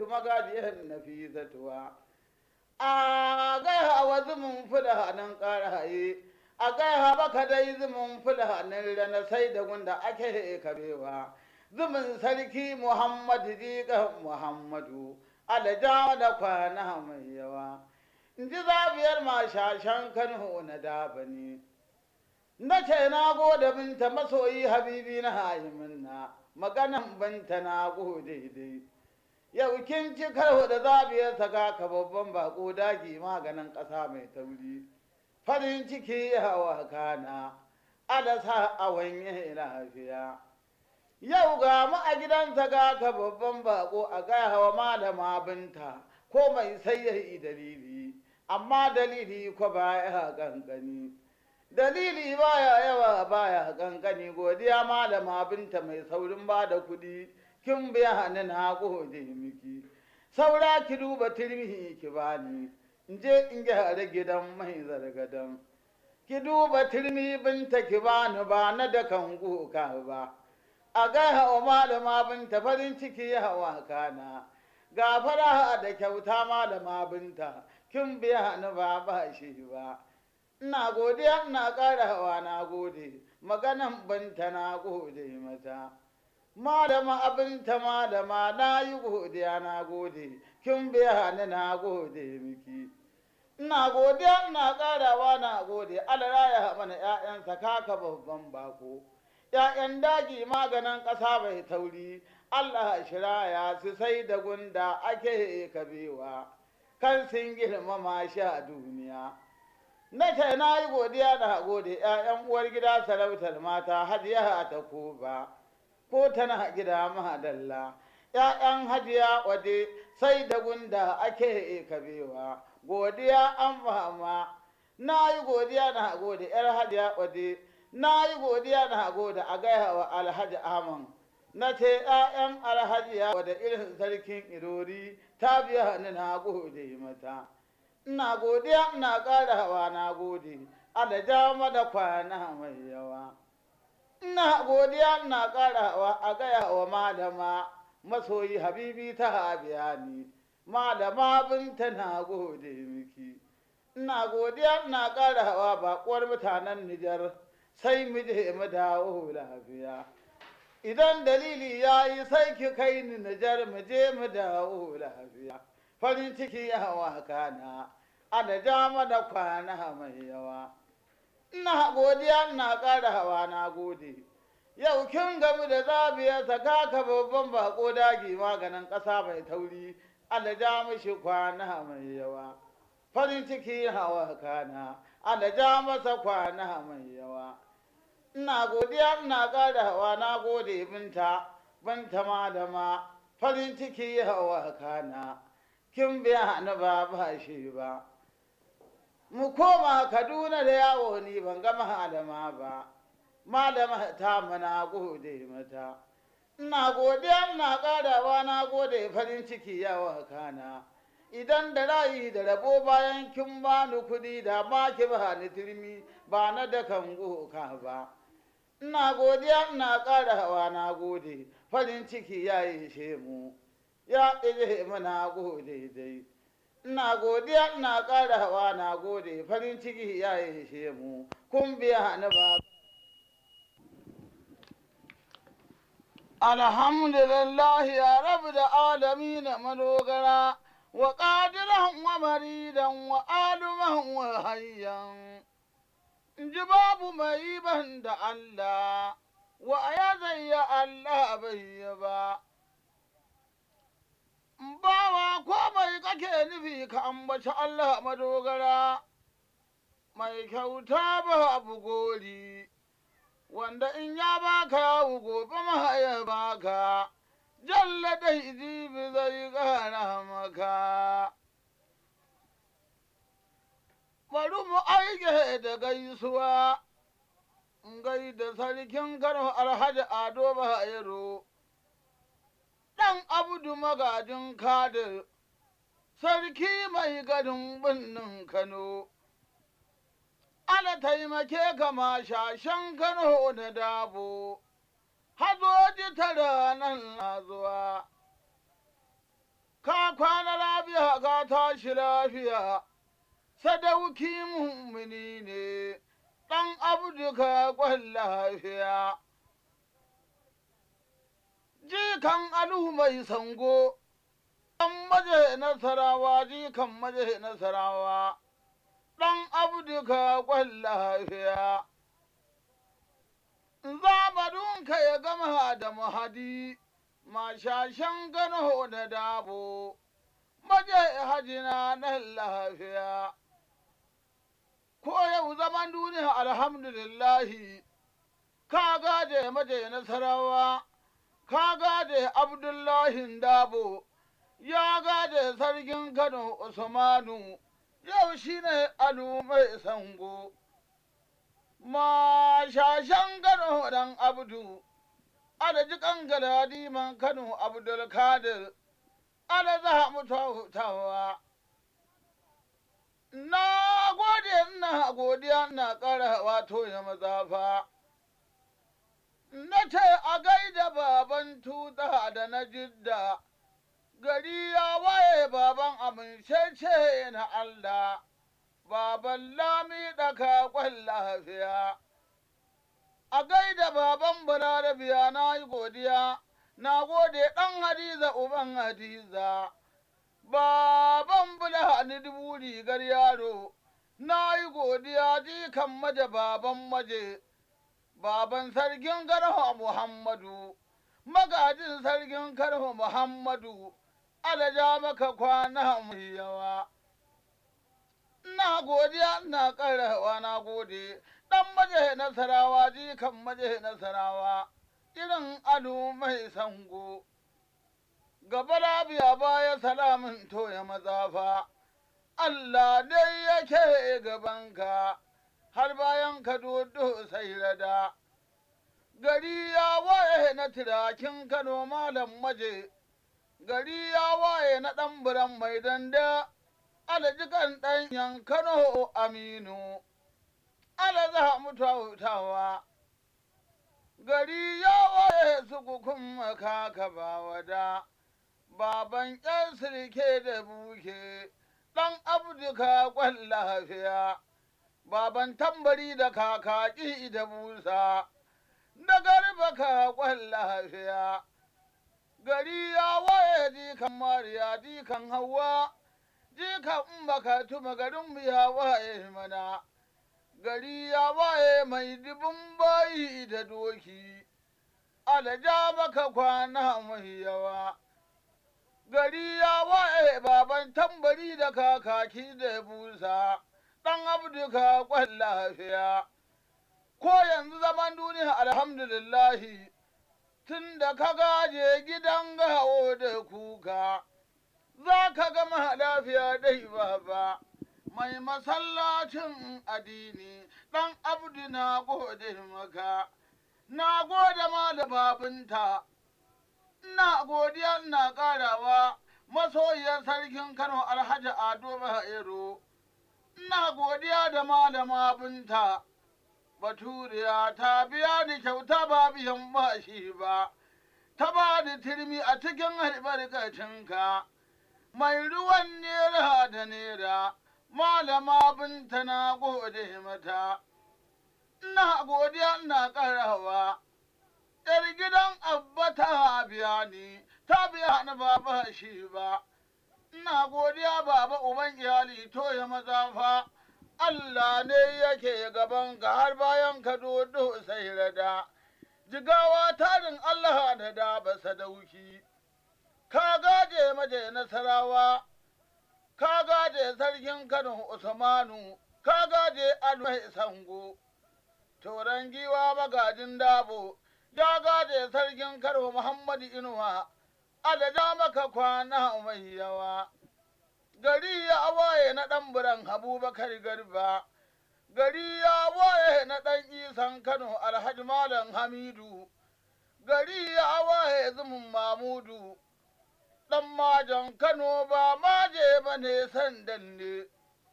sa'adatu magajiyar nafisatuwa a gaiha wa zumun fula nan ƙaraye a gaiha baka dai zumun fula nan rana sai da gunda ake kabewa zumun sarki muhammadu jiƙa muhammadu alajawa da kwana mai yawa in ji zabiyar mashashan kano na dabani na ce na gode binta masoyi habibi na hayiminna maganan binta na gode dai yau kin ci karo da zabiyar saka ka babban bako dagi maganin ƙasa mai tauri farin ciki hawa kana alasa a wanye lafiya yau ga mu a gidansa ga ka babban bako a gaya hawa malama binta ko mai sai dalili amma dalili ko baya kankani dalili baya yawa baya kankani godiya malama binta mai saurin ba da kuɗi kin biya ni na gode miki saura ki duba turmi ki bani in je in gyara gidan mai zargadan ki duba turmi binta ki bani ba na da kan kuka ba a gaya wa malama binta farin ciki hawa kana ga fara da kyauta malama binta kin biya ni ba ba shi ba ina godiya ina ƙara hawa na gode maganan binta na gode mata malama abinta malama na yi godiya na gode kin biya ni na gode miki ina godiya ina ƙarawa na gode alaraya mana 'ya'yansa kaka babban bako ‘ya'yan daji maganin ƙasa bai tauri, Allah shiraya su sai da gunda ake kabewa, kan sun girmama shi a duniya. Na ce na yi godiya da gode ‘ya'yan uwar gida sarautar mata hajiya ta koba, ko tana gida mahadalla. ‘Ya'yan hajiya wade sai da gunda ake kabewa, godiya an fama. Na yi godiya da gode ‘yar hajiya wade. na yi godiya na gode a gaya wa alhaji aman na ce ‘ya'yan alhaji ya wada irin sarkin irori ta biya ni na gode mata ina godiya ina ƙara hawa na gode alaja mada kwana mai yawa ina godiya ina ƙara hawa a gaya wa malama masoyi habibi ta biya ni malama binta na gode miki ina godiya ina ƙara hawa baƙuwar mutanen nijar sai mu je mu dawo lafiya idan dalili ya yi sai ki kai ni Nijar mu je mu dawo lafiya farin ciki ya hawa kana ana ja mana kwana mai yawa ina godiya ina ƙara hawa na gode yau kin gamu da zabiya saka ka babban bako dagi maganin ƙasa mai tauri ana ja mishi kwana mai yawa farin ciki hawa kana ana ja masa kwana mai yawa ina godiya ina ƙara hawa na gode binta binta malama farin ciki hawa kana kin biya ni ba ba shi ba mu koma kaduna da yawo ni ban ga malama ba malama ta mana gode mata ina godiya ina ƙarawa na gode farin ciki yawa kana idan da rayi da rabo bayan kin bani kuɗi da ma ki ba ni turmi ba na da kan goka ba ina godiya ina ƙara hawa na gode farin ciki ya yi mu ya ɗije mana gode dai ina godiya ina ƙara hawa na gode farin ciki ya yi mu kun biya ni ba alhamdulillah ya rabu da alami na madogara wa ƙadiran wa maridan wa aluman wa hayyan in ji babu mai ban da Allah, wa ya zayya Allah bai ba. Bawa ko mai kake nufi ka ambaci Allah madogara, mai kyauta ba abu gori, wanda in ya baka yawu gobe ma ya baka, jalla dai jibi zai ƙara maka. bari mu aike da gaisuwa gai da sarkin kano alhaji ado bayero ɗan abdu magajin kadir sarki mai gadin birnin kano ala taimake kama shashen kano da dabo hazoji tara nan na zuwa ka ka kwana lafiya ka tashi lafiya, sadauki mummuni ne, ɗan abdu ka kwan lafiya. Jikan alu mai sango, ɗan maje nasarawa, jikan maje nasarawa, ɗan abdu ka kwan lafiya. Zamadunka ya gama da mahadi. mashashen gano da dabo, maje hajina nan lafiya. Ko yau zaman duniya alhamdulillahi, ka gade maje nasarawa, ka gade Abdullahi dabo, ya gade sarkin Kano Usmanu, yau shine alu mai sango. Mashashen gano dan Abdu. alaji kangaladi man Kano Abdulkadir, ala za mu hutawa. Na gode ina godiya na ƙara wato ya mazafa. Na ce a gaida baban tuta da na jidda, gari ya waye baban amincece na Allah, baban lami ɗaka kwan lafiya. a gaida baban balarabiya na yi godiya, na gode ɗan hadiza uban hadiza, baban bula ni dubu rigar yaro, na yi godiya jikan maje baban maje, baban sarkin garho Muhammadu, magajin sarkin karho Muhammadu, alaja maka kwana mai yawa. Na godiya na ƙarawa na gode. ɗan maje nasarawa jikan maje nasarawa irin ado mai sango gaba lafiya baya salamin toya mazafa Allah dai yake gabanka har bayan ka dodo sai rada gari ya waye na tirakin kano malam maje gari ya waye na ɗan biran mai danda alajikan ɗanyen kano aminu ala za mu tautawa. Gari ya waye su kukun kaka ba wada, baban ƴan sirke da buke, ɗan abduka kwan lafiya, baban tambari da kakaki da busa, da garba ka kwan lafiya. Gari ya waye jikan Mariya jikan Hauwa, jikan Umbaka tuma garin ya waye mana. gari ya waye mai dubin bayi da doki, alaja maka kwana mai yawa. Gari ya waye baban tambari da kakaki da busa, ɗan abduka kwan lafiya. Ko yanzu zaman duniya alhamdulillahi, tun da ka gaje gidan gawo da kuka, za ka gama lafiya dai baba. mai masallacin addini ɗan abdu na gode maka na gode ma da babinta ina godiya ina ƙarawa masoyiyar sarkin kano alhaji ado bahero ina godiya da malama binta baturiya ta biya ni kyauta ba biyan bashi ba ta ba da turmi a cikin albarkacinka mai ruwan nera da nera malama binta na gode mata, ina godiya ina ƙarawa, ‘yar gidan abba ta biya ni, ta biya ni baba shi ba, ina godiya baba uban iyali to ya maza fa, Allah ne yake gaban ka har bayan ka dodo sai rada, jigawa tarin Allah da da ba sadauki, ka gaje maje nasarawa. ka gaje sarkin Kano Usmanu, ka gaje Almai Sango, Toran giwa magajin dabo, ya gaje sarkin Kano Muhammadu Inuwa, alaja maka kwana mai yawa. Gari ya waye na ɗan biran Abubakar Garba, gari ya waye na ɗan isan Kano Alhaji Malam Hamidu, gari ya waye zumun Mamudu. ɗan majan Kano ba maje ba ne sandan ne,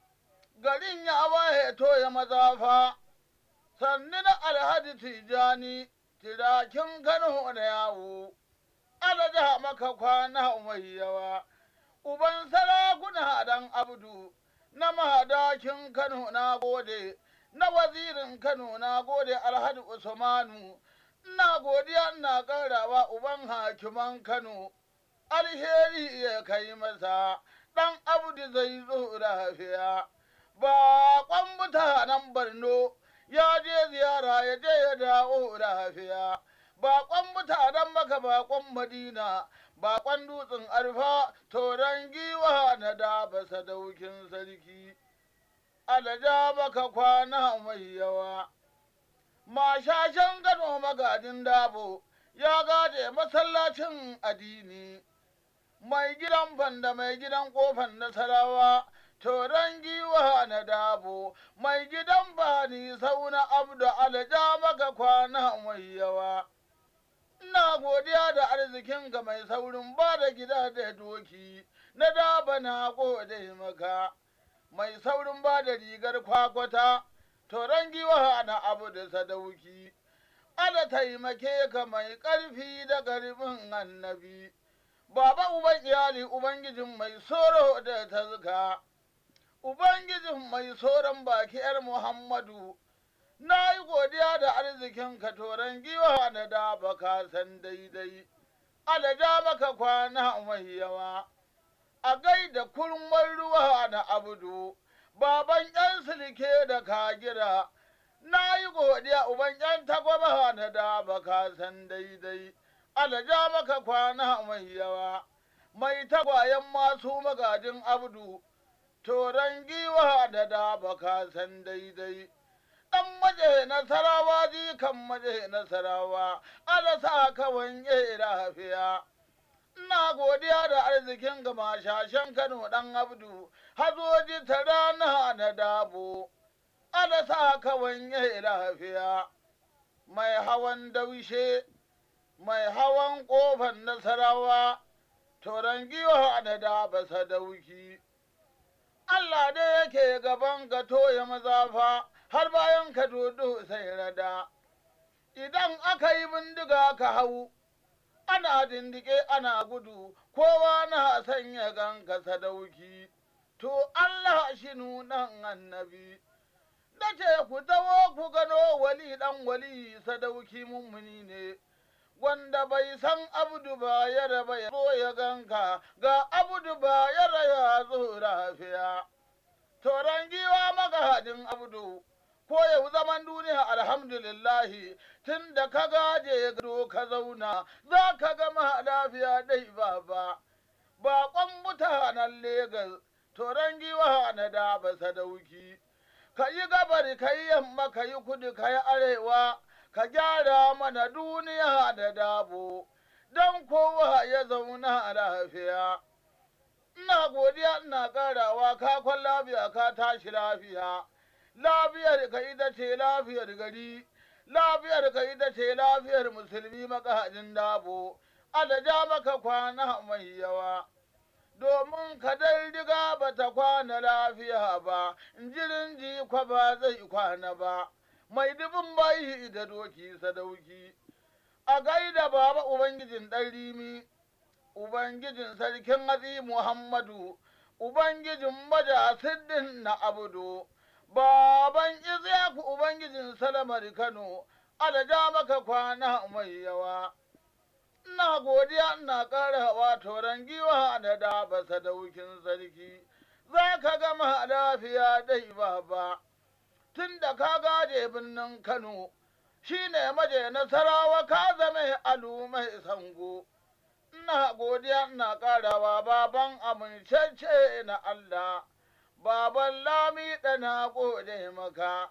garin ya waye to ya mazafa, sannu na alhaji tijani, tirakin Kano da yawo, alaja maka kwana mai yawa, uban sarakuna dan abdu na mahadakin Kano na gode, na wazirin Kano na gode Alhaji Usmanu, ina godiya ina ƙarawa uban hakiman Kano, alheri ya kai masa, ɗan abdu zai zo lafiya. Baƙon mutanen Borno ya je ziyara ya je ya dawo lafiya. Baƙon mutanen maka baƙon Madina, baƙon dutsen arfa, toron giwa na daba sadaukin sarki. Alaja maka kwana mai yawa. Mashashen gano magajin dabo ya gade masallacin addini. Mai gidan banda mai gidan ƙofan nasarawa. Toron giwa na dabo, mai gidan bani sauna abdu alaja maka kwana mai yawa. Ina godiya da arzikin ga mai saurin ba da gida da doki, na daba na gode maka. Mai saurin ba da rigar kwakwata, toron giwa na abu da sadauki. Ala taimake ka mai ƙarfi da ƙarfin annabi. Baba uban iyali Ubangijin mai soro da tazka. Ubangijin mai soron baki ‘yar Muhammadu, na yi godiya da arzikin ka toron giwa da da baka san daidai, alaja maka kwana mai yawa, a gaida kurmar ruwa na abudu, baban ‘yan silke da kagira, na yi godiya uban ‘yan tagwaba na da baka san daidai, alaja maka kwana mai yawa, mai tagwayen masu magajin abdu. toron giwa da da baka san daidai. Ɗan maje nasarawa jikan maje nasarawa, ala sa ka wange lafiya. Ina godiya da arzikin ga mashashen Kano ɗan Abdu, hazoji ta rana na dabo, ala sa ka wange lafiya. Mai hawan daushe, mai hawan ƙofar nasarawa, toron giwa da da basa dauki. Allah dai yake gaban ka toya mazafa har bayan ka dodo sai rada. Idan aka yi bindiga ka hau, ana dindike ana gudu, kowa na sanya ganka sadauki. To Allah shi nunan annabi. Dace ku tawo ku gano wali ɗan wali sadauki mummuni ne. wanda bai san abdu ba ya raba ya zo ya ganka ga abdu ba ya raya zo lafiya. Toron giwa magahadin abdu ko yau zaman duniya alhamdulillahi tun da ka gaje gado ka zauna za ka gama lafiya dai baba. Baƙon mutanen Legas toron giwa na da ba sadauki. Ka yi gabar ka yi yamma ka yi kudu ka yi arewa. ka gyara mana duniya da dabo, don kowa ya zauna lafiya. Ina godiya ina ƙarawa ka kwan lafiya ka tashi lafiya, lafiyar ka ita ce lafiyar gari, lafiyar ka ita ce lafiyar musulmi makahajin dabo, alaja maka kwana mai yawa. Domin ka dai riga ba ta kwana lafiya ba, jirin jikwa ba zai kwana ba. mai dubin bayi da doki sadauki, a gaida baba Ubangijin ɗan rimi, Ubangijin sarkin hatsi Muhammadu, Ubangijin maja siddin na abudu, baban Isyaku Ubangijin Salamar Kano, alaja maka kwana mai yawa. Ina godiya ina ƙara wa toron giwa da daba sadaukin sarki, za ka gama lafiya dai baba. tun da ka gaje birnin Kano, shi ne maje nasarawa ka zame alu mai sango. Ina godiya ina ƙarawa baban amincece na Allah, baban lami na gode maka,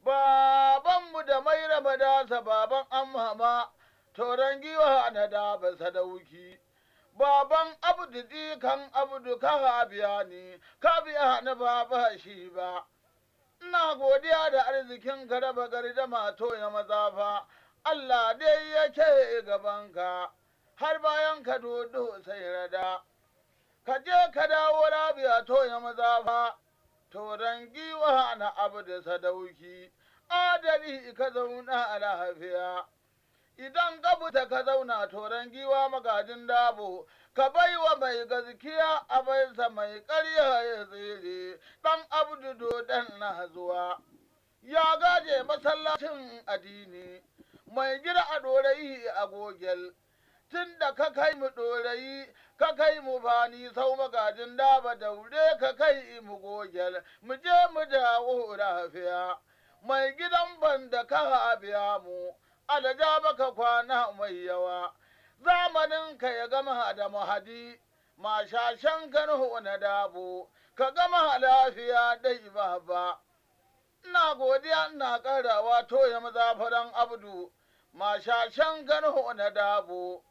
babanmu da mai raba dasa baban amama, toron giwa na daba sadauki. Baban abdu kan abdu ka biya ni, ka biya ni ba shi ba. ina godiya da arzikin ka raba gardama to ya mazafa, Allah dai yake gabanka, har bayan ka dodo sai rada. Ka je ka dawo rabiya to ya mazafa, toron giwa na abu da sadauki, adali ka zauna a lafiya. idan ka fita ka zauna toron giwa magajin dabo ka bai wa mai gaskiya a baisa mai ƙarya ya tsere ɗan abdu dodon na zuwa ya gaje masallacin addini mai gida a ɗorayi a gogel tun da ka kai mu ɗorayi ka kai mu bani sau magajin daba daure ka kai mu gogel mu je mu dawo lafiya mai gidan banda ka biya mu alaja baka kwana mai yawa zamanin ka ya gama da mahadi mashashen kanu na dabo ka gama lafiya dai baba ina godiya ina karawa toya mazafaran abdu mashashen kanu na dabo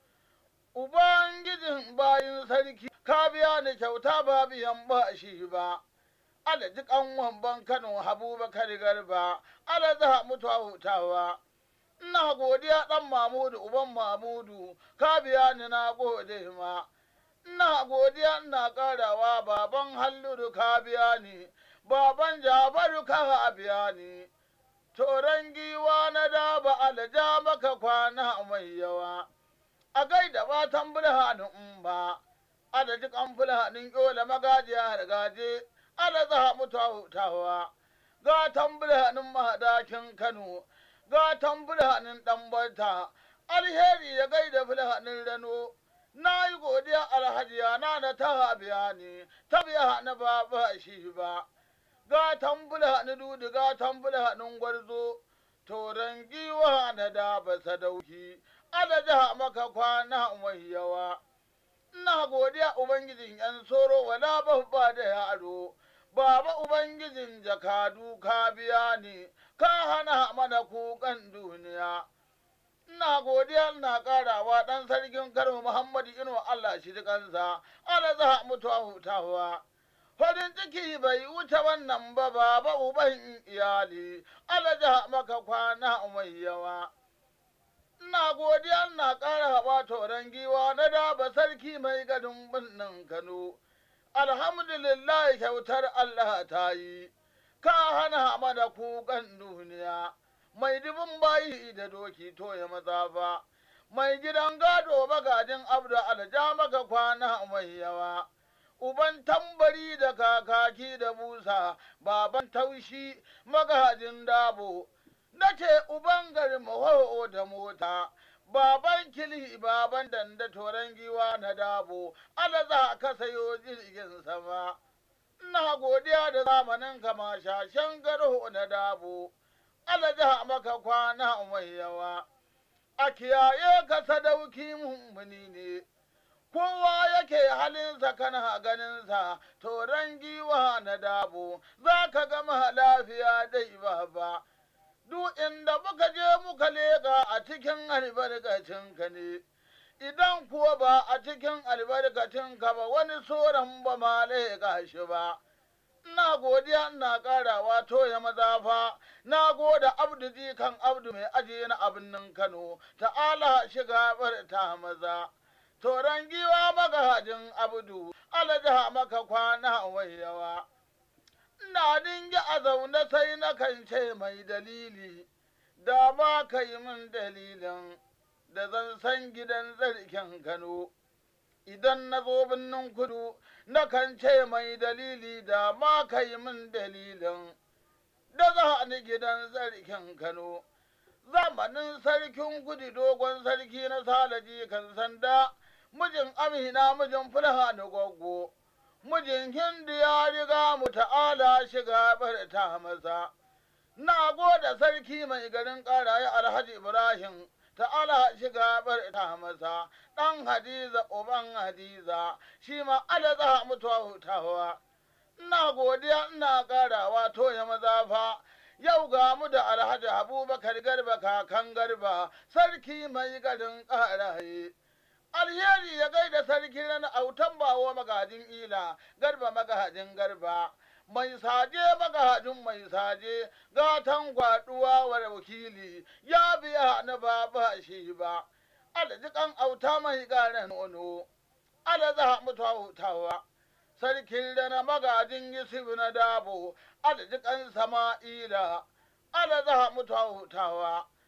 ubangijin bayin sarki ka biya ni kyauta ba biyan ba shi ba alaji kanwan ban kano habubakar garba alaza mutuwa hutawa ina godiya ɗan Mamudu uban Mamudu ka biya ni na gode ma ina godiya ina ƙarawa baban Halluru ka biya ni baban Jafaru ka biya ni toron giwa na daba alaja maka kwana mai yawa a gaida batan bulhanin in ba adadi kan fulhanin yola magajiya da gaje alaza mutuwa hutawa gatan bulhanin mahadakin Kano gatan fulhanin ɗan bata alheri ya gaida fulhanin rano na yi godiya alhajiya na da ta biya ne ta biya na ba ba shi ba gatan fulhanin dudu gatan fulhanin gwarzo toron giwa na da ba sadauki alaja maka kwana mai yawa ina godiya ubangijin yan soro wala ba da yaro Baba Ubangijin jakadu ka biya ni, ka hana mana kukan duniya. Ina godiya ina ƙarawa ɗan sarkin Kano Muhammadu Ino Allah shi kansa, Allah za mutuwa hutawa. Farin ciki bai wuce wannan ba baba uban iyali, Allah ja maka kwana mai yawa. Ina godiya ina ƙara haɓa toron giwa na daba sarki mai gadin birnin Kano. alhamdulillah kyautar Allah ta yi, ka hana mana kukan duniya, mai dubin bayi da doki to ya maza ba, mai gidan gado magajin abdu alja maka kwana mai yawa. Uban tambari da kakaki da busa, baban taushi magajin dabo, nace uban garin maho da mota. baban kili baban danda toron giwa na dabo ala za ka sayo jirgin sama ina godiya da zamanin kama shashen garho na dabo ala za maka kwana mai yawa a kiyaye ka sadauki mummuni ne kowa yake halinsa kana ganinsa toron giwa na dabo za ka gama lafiya dai baba. duk inda muka je muka leƙa a cikin albarkacinka ne, idan kuwa ba a cikin albarkacinka ba wani soran ba ma leƙa shi ba. Ina godiya ina ƙarawa toya mazafa, na goda abdu jikan abdu mai ajiye na abin Kano, ta'ala shiga ta maza. Toron giwa magajin abdu, alaja maka kwana wai yawa. ina dingi a zaune sai na kan ce mai dalili, da ma ka yi min dalilin da zan san gidan zarkin Kano. Idan na zo birnin kudu, na kan ce mai dalili da ma ka yi min dalilin da za ni gidan zarkin Kano. Zamanin sarkin kudu dogon sarki na salaji kan sanda, mijin Amina mijin Fulha na gwaggo. mijin Hindu ya riga mu ta'ala shiga ta maza. Na goda sarki mai garin ƙaraye Alhaji Ibrahim ta'ala shiga ta maza, ɗan Hadiza uban Hadiza, shi ma alaza mutuwa hutawa. Ina godiya ina ƙarawa toya maza fa, yau ga mu da Alhaji Abubakar Garba kakan Garba, sarki mai garin ƙaraye. alheri ya gaida sarki na autan bawo magajin ila garba magajin garba mai saje magajin mai saje gatan gwaduwa wa wakili ya biya na baba shi ba alajikan auta mai garen nono alaza mutuwa hutawa sarkin da na magajin yusuf na dabo alajikan sama'ila alaza mutuwa hutawa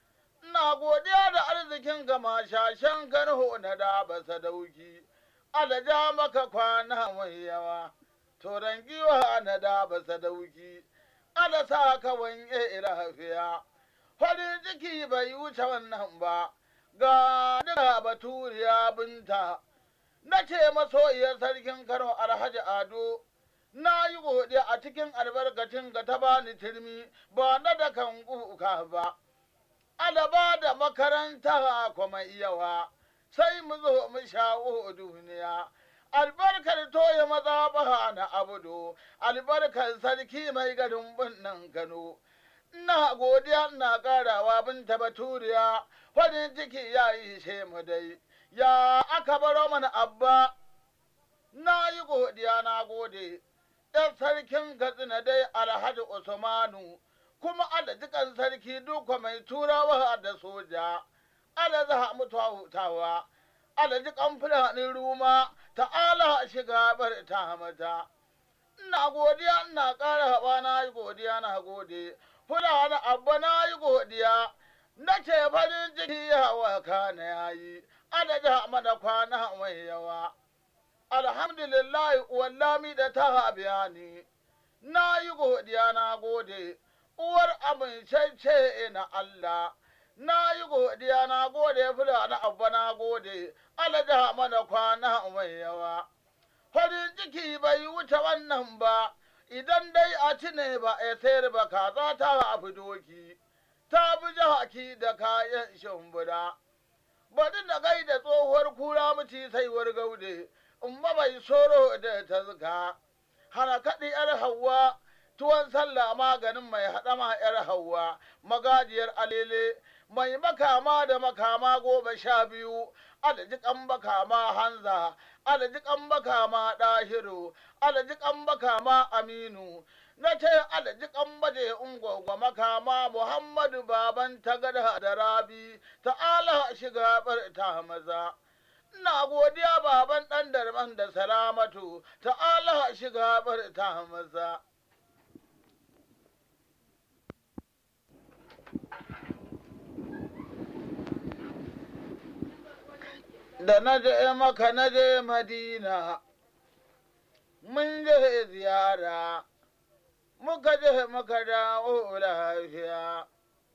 Ina godiya da arzikin gama shashen garho na da ba sadauki, alaja maka kwana mai yawa, toron giwa na da ba sadauki, ala sa ka wanye lafiya. Farin ciki bai wuce wannan ba, ga daga baturiya binta, na ce masoyiyar sarkin Kano Alhaji Ado, na yi godiya a cikin albarkacin ga ta bani turmi ba na da kan kuka ba. Alaba da makaranta kuma yawa, sai mu zo mu shawo duniya. Albarkar toye maza baha na abudu, albarkar sarki mai garin birnin Kano. Ina godiya ina ƙarawa binta baturiya, farin ciki ya yi she mu dai. Ya aka baro mana abba, na yi godiya na gode. ‘yan sarkin Katsina dai Alhaji Usmanu, kuma alajikan sarki duka mai turawa da soja, ala za mu hutawa, alajikan fulanin ruma, ta'ala shiga bar ta mata. Ina godiya ina ƙara haɓa na yi godiya na gode, fulani abba na yi godiya, na ce farin ciki ya waka na yayi, alaja mana kwana mai yawa. alhamdulillah wallami da ta biya ni, na yi godiya na gode, uwar amincece na Allah, na yi godiya na gode fula na abba na gode, alaja mana kwana mai yawa. Farin ciki bai wuce wannan ba, idan dai a ci ne ba a sayar ba kaza ta fi doki, ta bi jaki da kayan shimbuda. Bari na gaida tsohuwar kura mace saiwar gaude. umma bai soro da ta zuka, hana kaɗi ‘yar hawa, tuwon sallah maganin mai haɗama ‘yar hawa, magajiyar alele, mai makama da makama goma sha biyu, alajikan makama hanza, alajikan makama ɗahiru, alajikan makama aminu, na ce alajikan baje ungwagwa makama Muhammadu baban tagada da rabi, ta'ala shiga bar ta maza. ina godiya baban ɗan darman da salamatu ta'ala shiga bar ta maza. Da na je maka na je Madina, mun je ziyara, muka je muka dawo lafiya.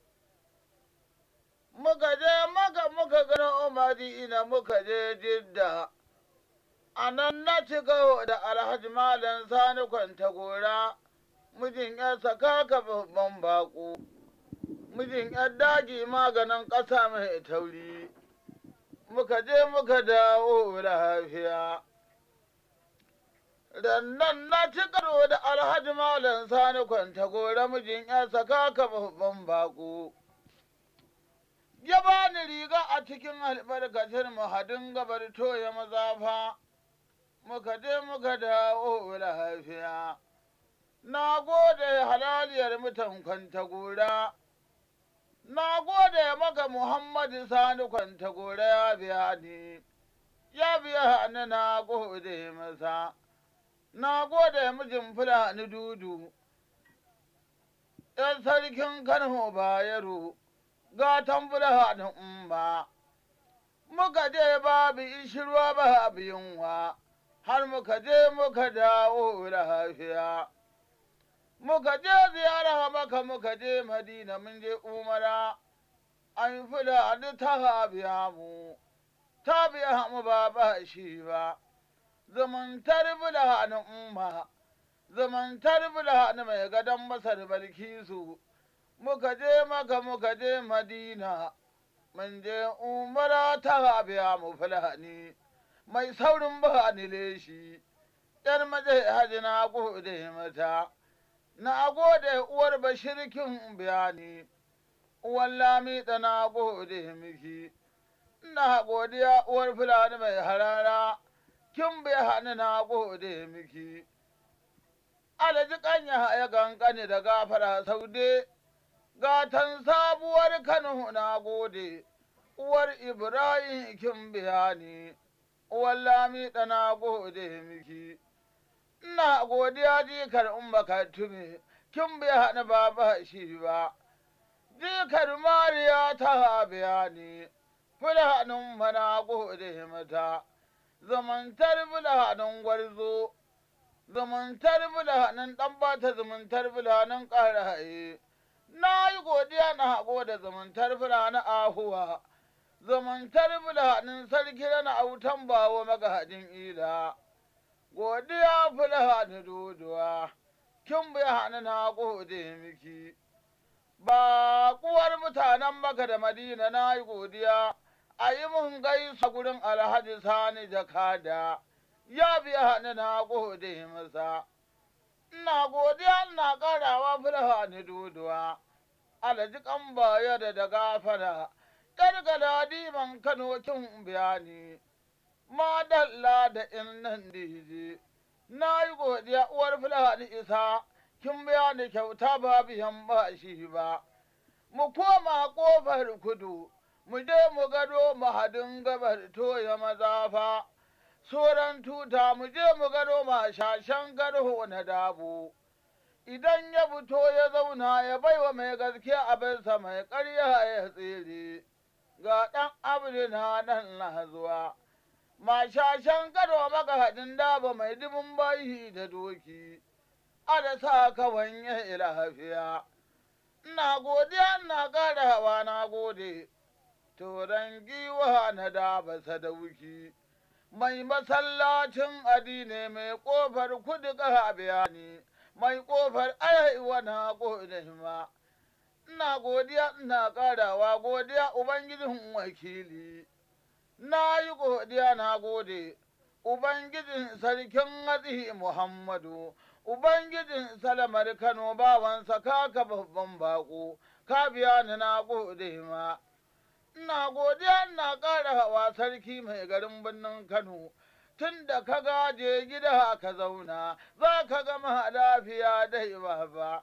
muka je maka muka gano madina muka je jidda a nan na ci gawo da alhaji malam sani kwanta gora mijin yarsa kaka babban baƙo mijin yar daji maganin ƙasa mai tauri muka je muka dawo lafiya Rannan na ci karo da alhaji malam sani kwanta gora mijin yarsa kaka babban baƙo ya ba ni riga a cikin albarkacin mahadin gabar toya mazafa, muka je muka dawo lafiya. Na gode halaliyar mutan kwantagora, na gode maka Muhammadu Sani kwantagora ya biya ni, ya biya ni na gode masa, na gode mijin Fulani dudu, ‘yan sarkin Kano Bayero. gatan fulhanin umma. Muka je babu ishirwa babu yunwa, har muka je muka dawo lafiya. Muka je ziyara maka muka je Madina mun je umara, an fulani ta biya mu, ta biya mu ba ba shi ba. Zumuntar fulhanin umma, zumuntar fulani mai gadon masar balkisu. muka je maka muka je madina mun je umara ta biya mu fulani mai saurin ba ni leshi yar maje haji na gode mata na gode uwar bashirkin bayani uwar lami da na gode miki ina godiya uwar fulani mai harara kin bayani na gode miki alaji kanya ya gangane da gafara saude gatan sabuwar Kano na gode, uwar Ibrahim kin biya ni, uwar Lami na gode miki. Ina godiya jikar umma ka tume, kin biya ni ba ba shi ba. jikar mariya ta biya ni fulanin mana gode mata zumuntar fulanin gwarzo zumuntar fulanin ɗan bata zumuntar fulanin ƙaraye na yi godiya na gode zumuntar fulanin ahuwa zumuntar fulanin sarki na autan bawo magahadin ila godiya fulani doduwa kin bayani na gode miki ba kuwar mutanen maka da madina na yi godiya a yi mun gaisa gurin alhaji sani da kada ya biya ni na gode masa ina godiya ina karawa fulani doduwa alhaji kan baya da da gafara gargada diman kano kin bayani madalla da in nan dije na yi godiya uwar fulani isa kin biya ni kyauta ba biyan ba shi ba mu koma ƙofar kudu mu je mu gado mahadin gabar toya mazafa sauran tuta mu je mu gado mashashen garho na dabo idan ya fito ya zauna ya baiwa mai gaskiya abinsa mai ƙarya ya tsere ga ɗan abu na nan na zuwa mashashen gado magahadin daba mai dubin bayi da doki ada sa ka wanye lafiya ina godiya ina ƙarawa na gode turan giwa na daba sadauki mai masallacin adine mai ƙofar kudu ƙaha bayani mai ƙofar arewa na gode ma ina godiya ina ƙarawa godiya ubangijin wakili na yi godiya na gode ubangijin sarkin hatsi muhammadu ubangijin salamar kano bawansa kaka babban bako ka biya ni na gode ma ina godiya ina ƙara hawa sarki mai garin birnin kano tun da ka gaje gida ka zauna za ka gama lafiya dai baba.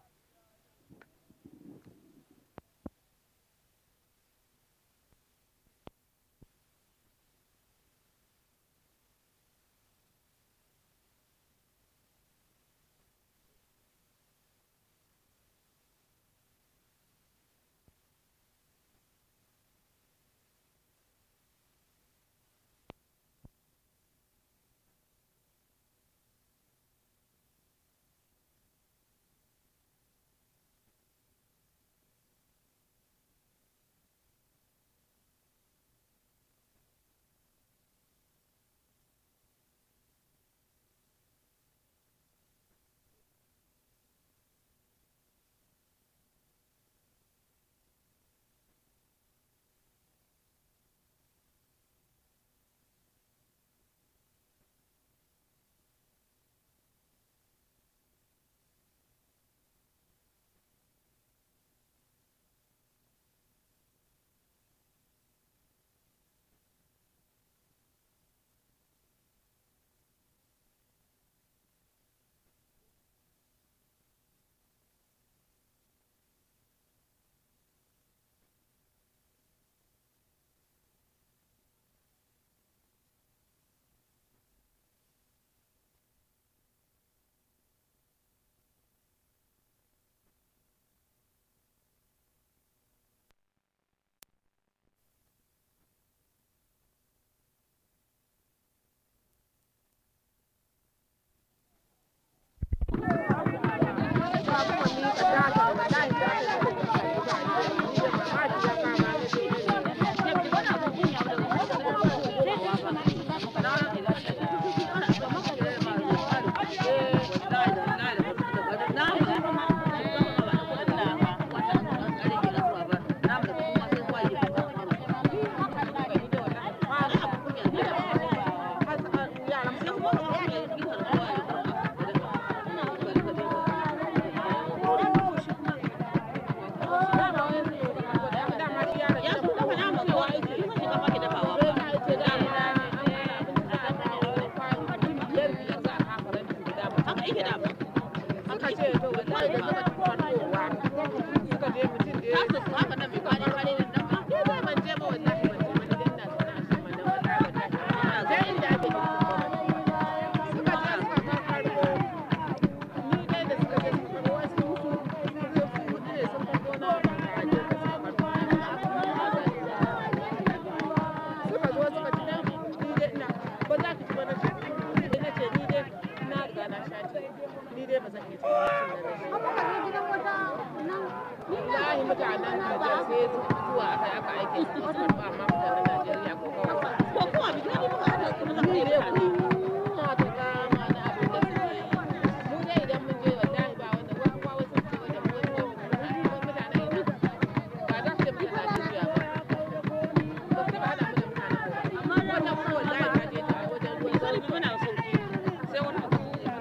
na sha ci ni dai ba zan iya cin abincin da na sha wallahi mutanen Nijar sai zuwa aka aka aike su ba amma mutanen Najeriya ko kawai ko kuma bi ni ba ni ne kuma ta kama na abin da suke yi mu dai idan mun je wallahi ba wanda wani kwa wasu ce wanda mu wani mutane mutane ina ba za su yi mana Najeriya ba ba su ba hada mu da mutane amma wannan kuma wallahi ta je ta wajen ruwan zari muna sauki sai wani abu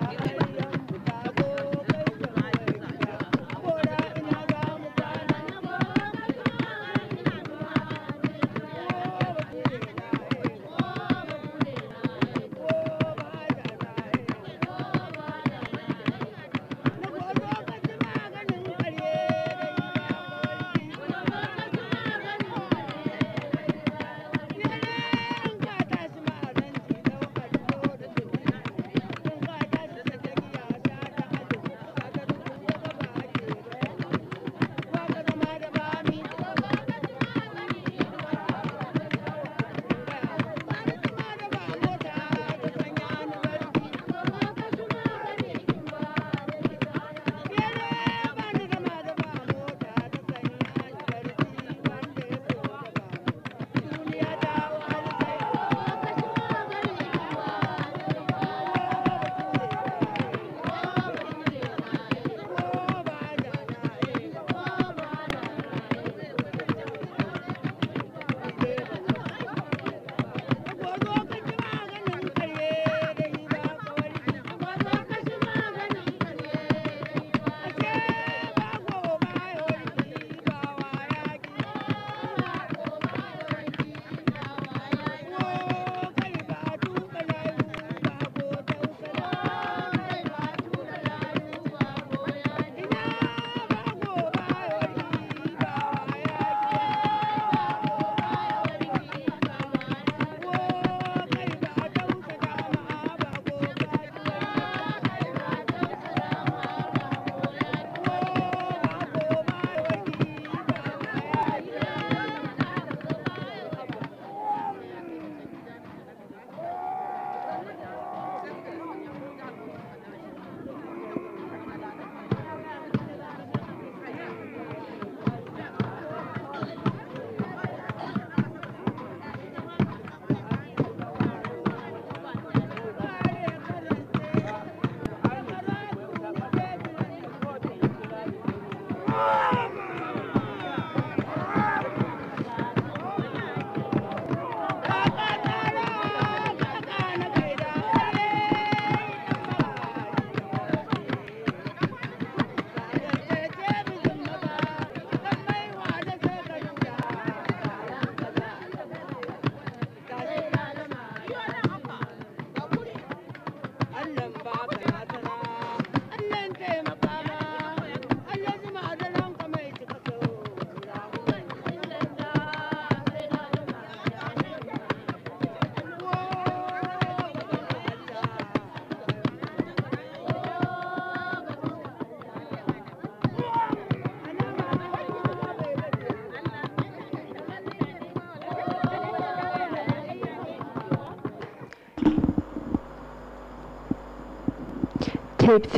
Tape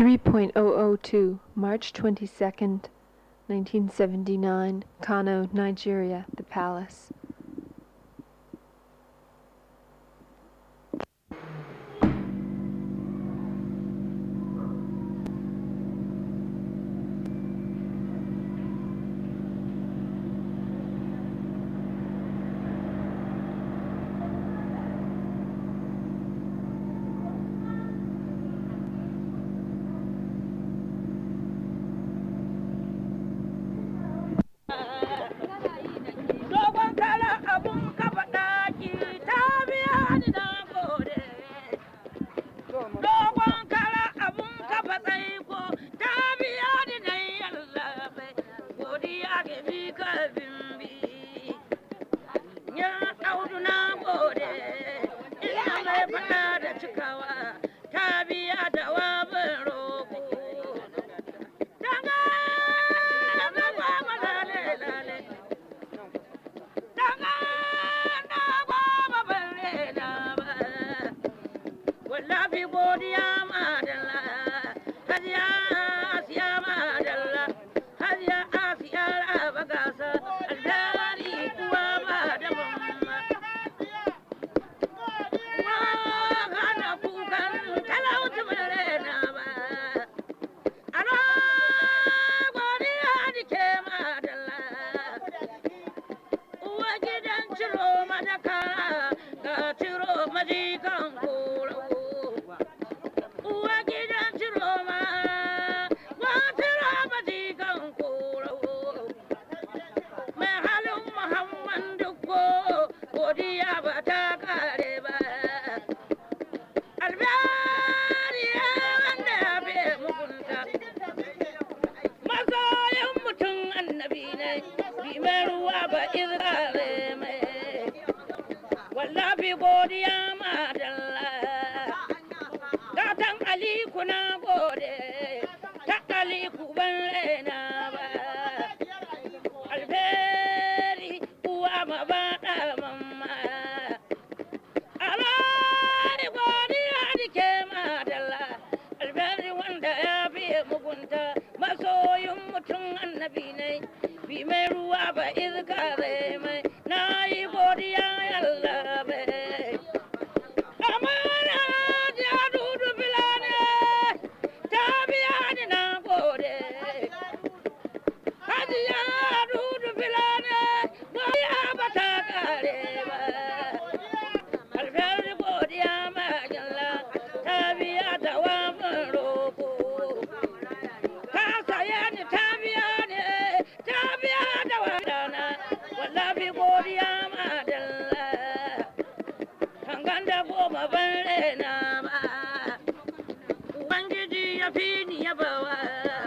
3.002, March 22nd, 1979, Kano, Nigeria, The Palace. Dogon godiya madalla gatan aliku na gode ta aliku ban raina ba alferi uwa ma ba da mamma alai godiya dike madalla alferi wanda ya biye mugunta masoyin mutum annabi ne bi mai ruwa ba iska zai mai na yi godiya yalla bai amana ja dudu bilane ta biya ni na gode hajiya dudu bilane godiya ba ta kare ba alfahari godiya ma jalla ta biya ta wafin roko ka saya ni ta biya ni ta biya da wadana wallahi godiya ma dalla hangan da goma ban rena ma ubangiji ya fi ni ya bawa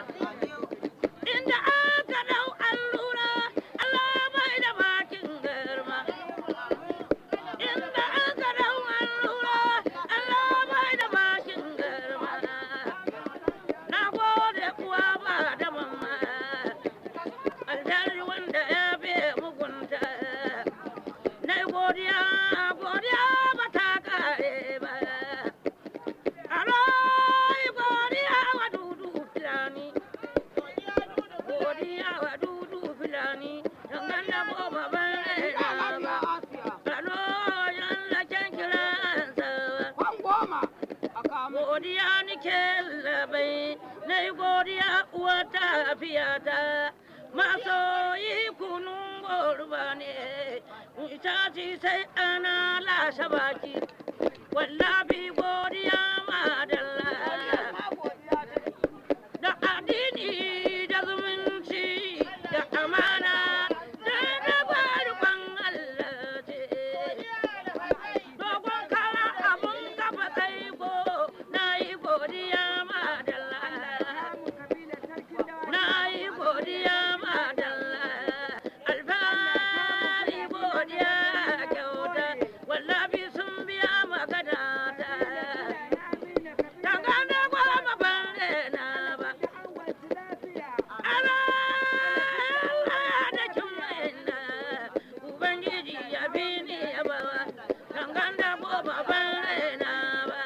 inda aka dau allura Allah bai da bakin garma inda aka dau allura Allah bai da bakin garma na gode kuwa ba da mamma alheri wanda ya bi mugunta na godiya godiya ba ta kare ba alai godiya wa dudu filani godiya wa dudu filani dangan da goma ban raina ba alo yalla can kiransa godiya nike labai na yi godiya uwa tafiyata masoyi kunun gorba ne ita ci sai ana lashe baki wallafi godiya madalla da addini da zumunci da amana da rabarban Allah ce dogon kara abun kafa tsaiko na yi godiya madalla na yi godiya madalla alfahari godiya kyauta wallafi sun biya magana ta dangane goma ban rena ba Allah da kin waina ubangiji ya bi ni ya bawa dangane goma ban rena ba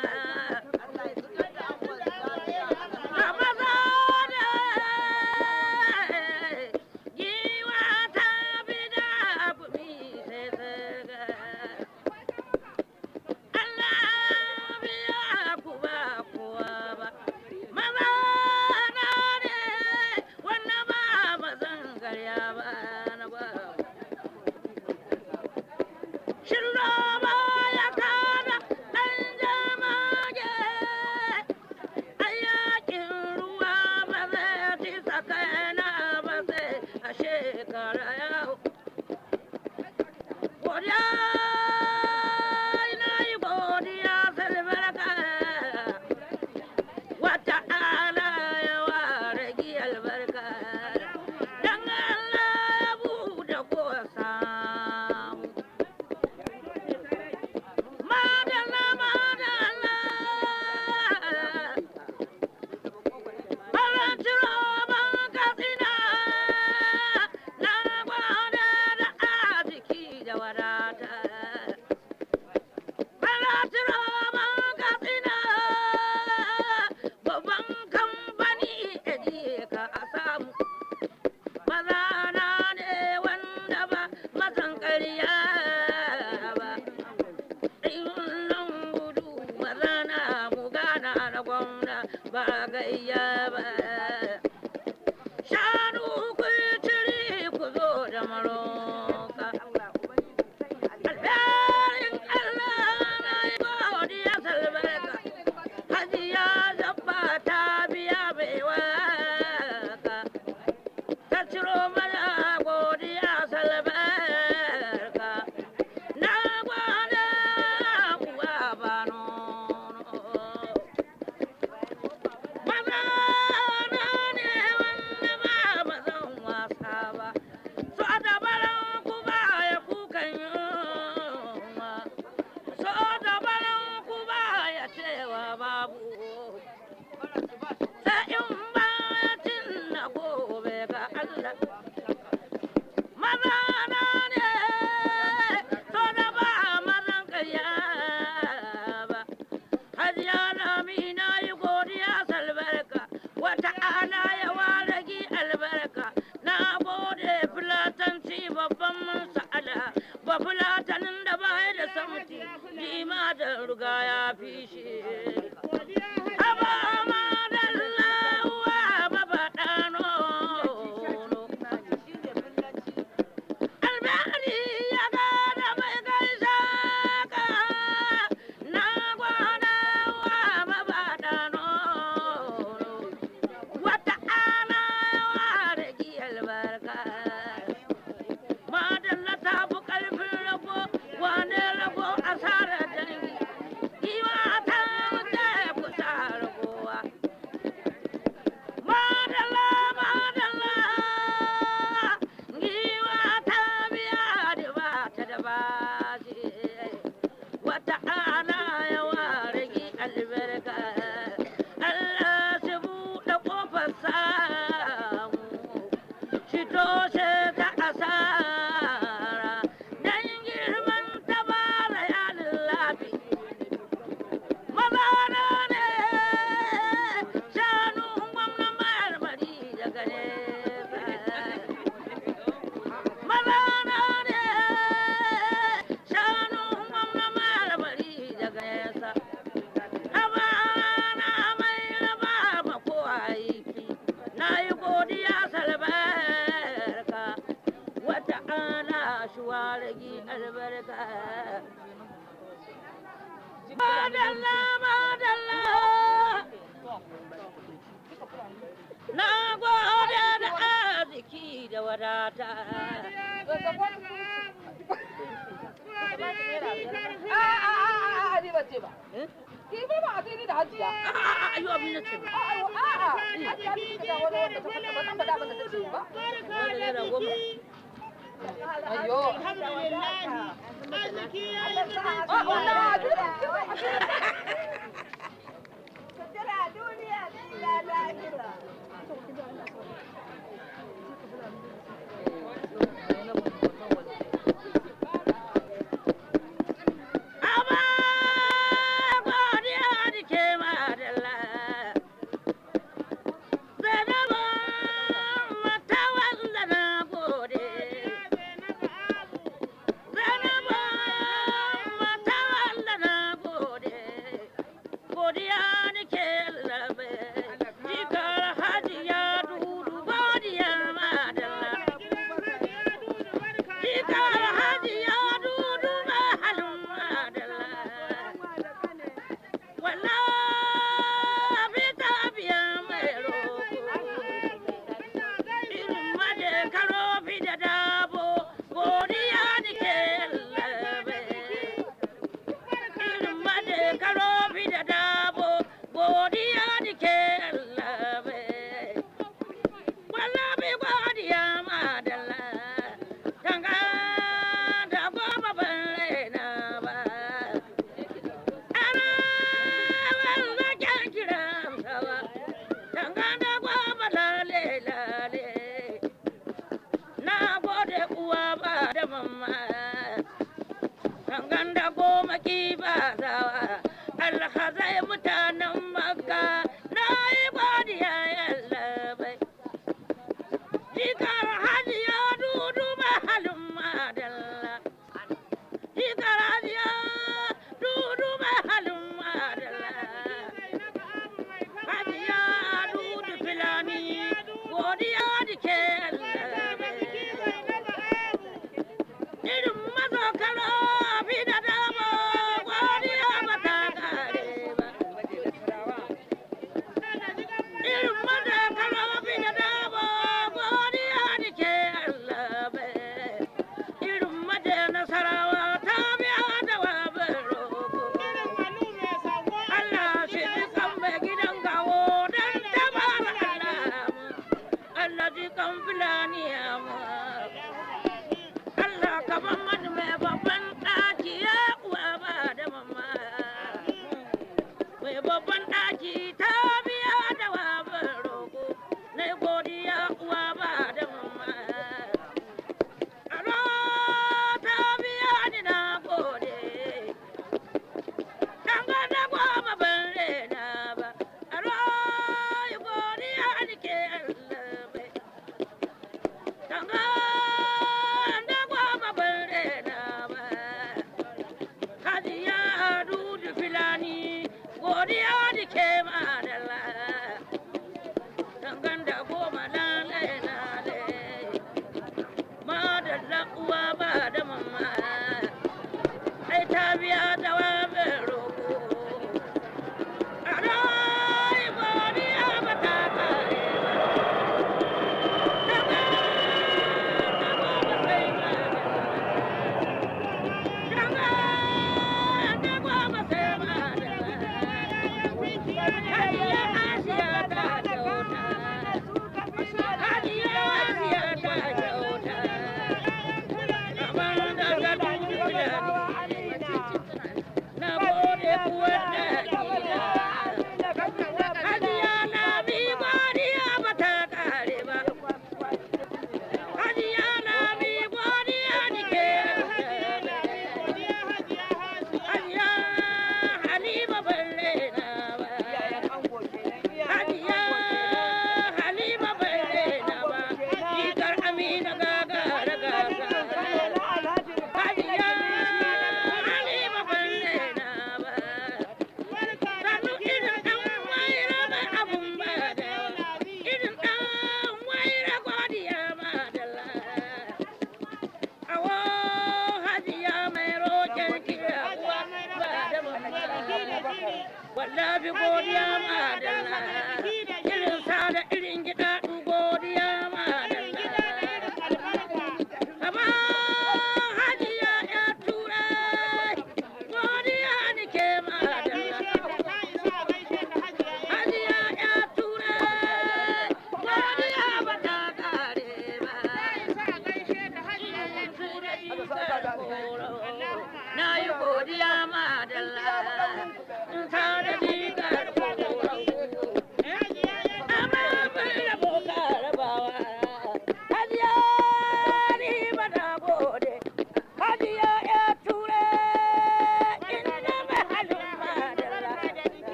Shiroma ya kada ɗan jamage Ayakin ruwa ba zai ci sakana ba sai a shekara yau. Godiya ina yi godiya salbarka wata ala ya ware gi albarka. Dan Allah ya buɗe ko samu. Madalla madalla Barantiro ban katsina na gwada da arziki da wadata. Barantiro ban katsina babban kamfani eji ka a samu. Maza na ne wanda ba mazan ƙarya ba. Ɗin gudu maza na mu gana na gwamna ba gayya ba. Shanu ku tiri ku zo da maroka. Alherin Allah na yi godiya salbarka. Hajiya zabba ta biya bai waka. Ta ciro mana godiya salbarka. Na gwada uwa ba nono. Maza na ne wanda ba mazan wasa ba. So da baran ku ba ya kukan yunwa. So Madalla, madalla. Na gode da arziki da wadata. A'a, ayo abin da ce ba. Wanda naira goma. Aba godiya da ke madalla. Zainaba mata wanda na gode. Zainaba mata wanda na gode.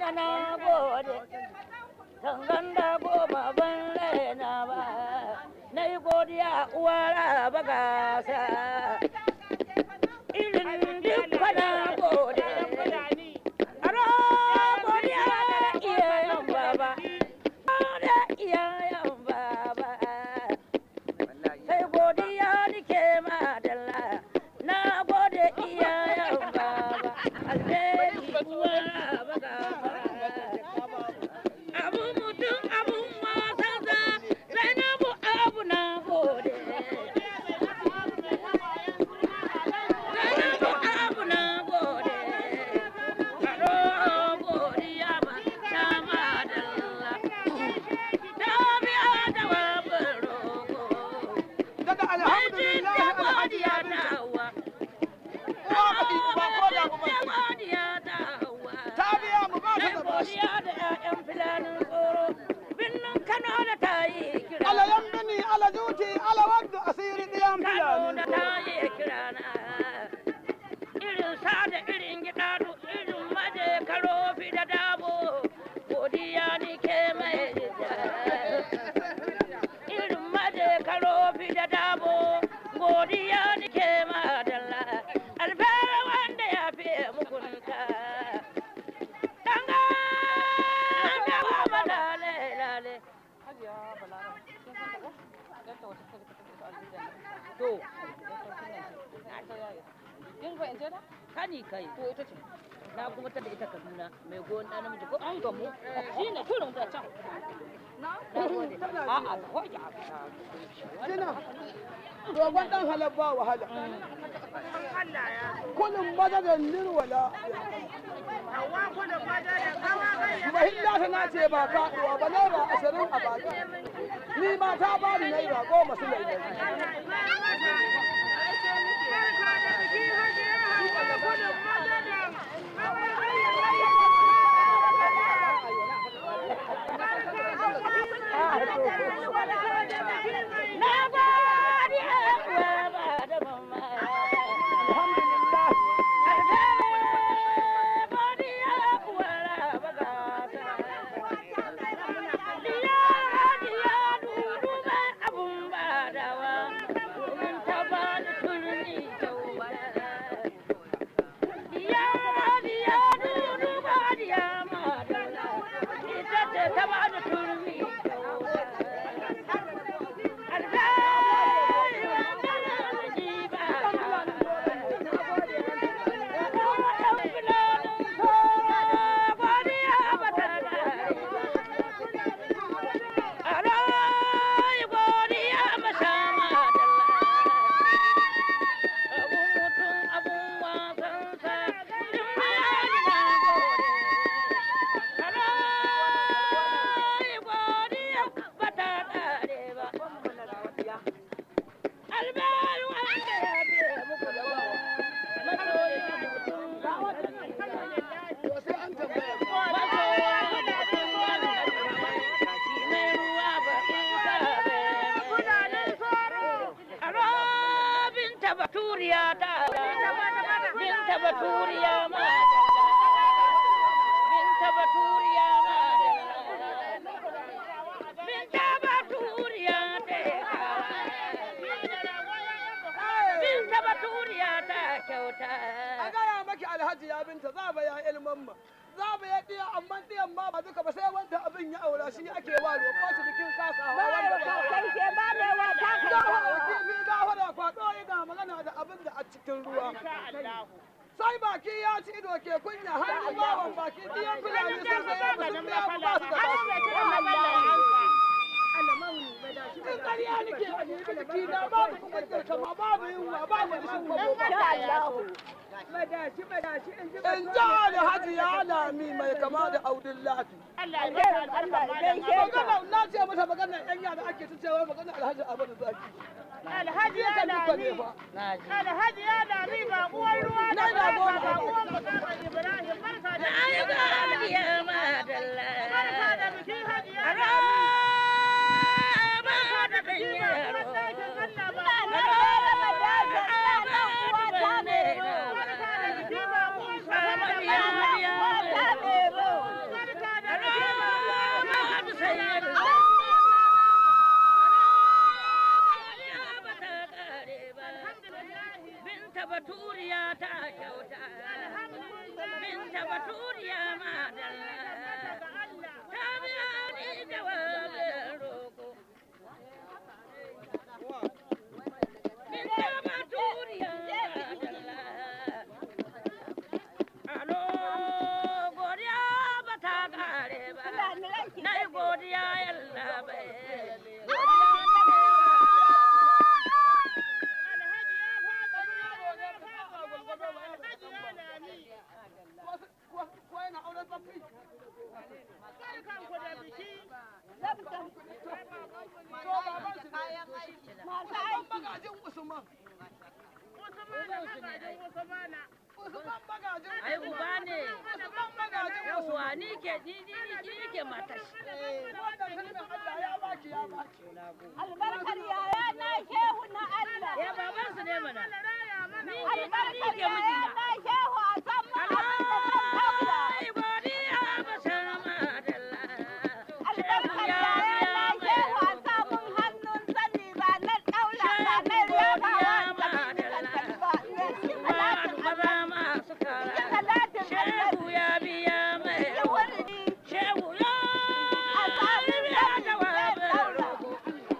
na gode Tangan da goma ban raina ba Na yi godiya uwara ba gasa Irin duk na gode Aro godiya da iyayen baba Da iyayen baba sai godiya nike madalla na gode iyayen baba alheri uwa baka abu mutum abun wasansa zainabu abu na gode zainabu abu na gode karo godiya ba ta madalla ta biya da babin rogo daga alhamdulillah alhaji ya ta biya mu ba ta da bashi alayan bini ala juti ala wadda asiri diyan fulani irin maje karofi da dabo godiya nike madalla alfara wanda ya fi mugunta danga da ba lale lale to kani kai to ita ce na kuma ta da ita kaduna mai goyon ɗan namiji ko an gamu shi ne kurin da can a'a da hoja Dina, dogon ɗan halar ba wahala. Kullum madadin nirwala. Mahilla ta na ce ba faɗuwa ba naira ashirin a baki. Ni ma ta ba ni naira goma su lailai. na gode uwa ba da mama Alhamdulillah. baturiya ta binta baturiya ma binta baturiya ma binta baturiya ta binta baturiya ta kyauta A gaya maki alhaji ya binta za ba ya ilman ma. Za ba ya ɗiya amma ɗiyan ma ba duka ba sai wanda abin ya aura shi ake wa roƙo su bikin kasawa wanda ba. Gahara kifi gahara kwaɗo yana magana da abin da a cikin ruwa. Sai baki ya ci ido ke kunya hannun bawan baki ɗiyan fulani sun sai ya sun biya ku ba su da basu. In ƙarya nake a nemi jiki na babu kuɓar kama babu yunwa babu rishin kwabo In ji Alhaji ya lami mai kama da Audun Lafi. Magana na ce mata maganar yan yara ake ta cewa maganar Alhaji Abadu Zaki. Alhaji ya Kan duka ne lami, fa. Alhaji ya lami ba uwar ruwa da Naira goma. ba uwar Muhammad Ibrahim barka da ai godiya madalla barka da bikin hajiya Aro ba da ɗan yaro. baturiya ta kyauta binta baturiya madalla ta biya ni jawabin roko binta baturiya madalla alo godiya ba ta kare ba na yi godiya yalla bai ai uba ne yawwa ni ke ni ni ni ni ke matar Albarkar yaya na shehu na Allah. ya baban su ne mana ni ke ni Albarkar ke yaya mijina na shehu a san ma abin da zan taura. ai godiya ba san madalla Albarkar yaya na shehu a samun hannun sani ranar ɗaula ranar yabawa da kan ba. Cikin Ma'adu talatin maza masu cikin kara talatin shehu ya biya mai da wuri shehu ya a samun biya sani zai jawabin ɗaura. rogo